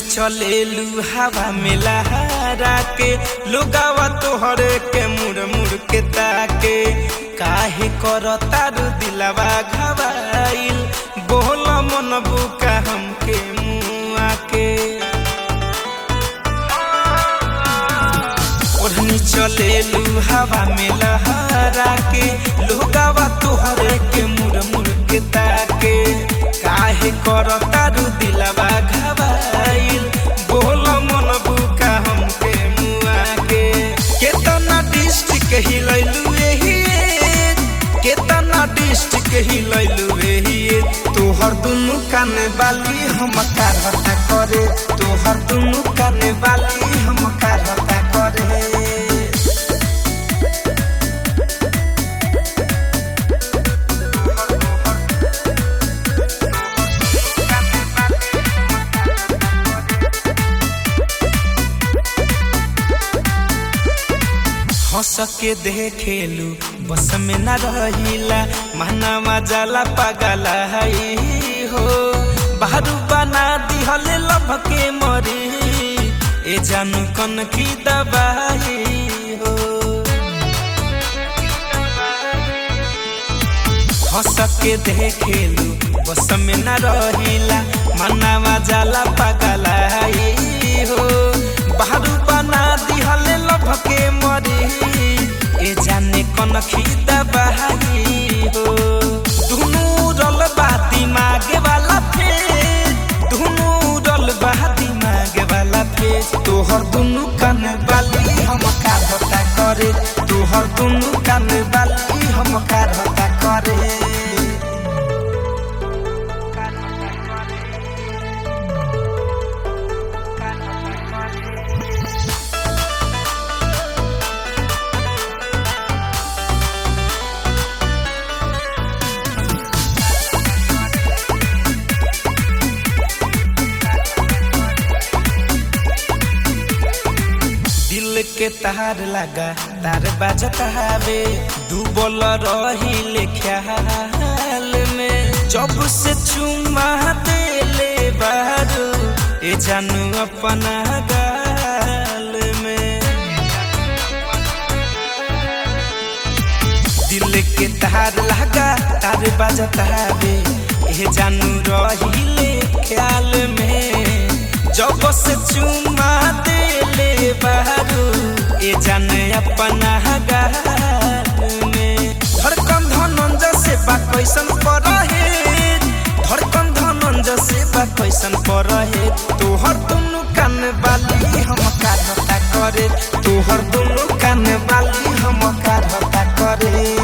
चलेलू हवा में लहरा के लोगावा तोहरे के मुड़ मुड़ के ताके काहे कर तारू दिलवा घबाइल बोल मन बुका हमके मुआ के ओढ़नी चलेलू हवा में लहरा के लोगावा तोहरे के मुड़ मुड़ के ताके काहे कर तारू दिलवा घबाइल बोल मन बुका हमके मुआ के केतना डिस्ट्रिक्ट हिलैलू एही केतना डिस्ट्रिक्ट हिलैलू एही तोहर दुनु कान बाली हम कारहता करे तोहर दुनु कान बाली हम कारहता करे हंस के देखेलू बस में न रहिला महनामा जाला पगला हई हो बाहरू बना दिहले लभ के मरी ए जानू कन की दबाई हो हंस के देखेलू बस में न रहिला मनावा जाला पगला हई हो बाहरू बना दिहले लभ के मरी ए जाने कन खीदा बहाई हो दुनू रल बा दिमाग वाला फेर दुनू रल बा दिमाग वाला फेर तोहर दुनू कान बाली हम का होता करे तोहर दुनू कान बाली हम का होता करे दिल के तार लगा तार बाजत हवे डूबल रही ख्याल में जब से चुमा देले बारू ए जानू अपना गाल में दिल के तार लगा तार बाजत हवे ए जानू रही ख्याल में जब से चुमा देले बारू ए जाने अपना गाल में धड़कन धनंज से बा कैसन पर रहे धड़कन धनंज से बा कैसन पर रहे तोहर दुनु कान बाली हम का धता करे तोहर दुनु कान बाली हम का धता करे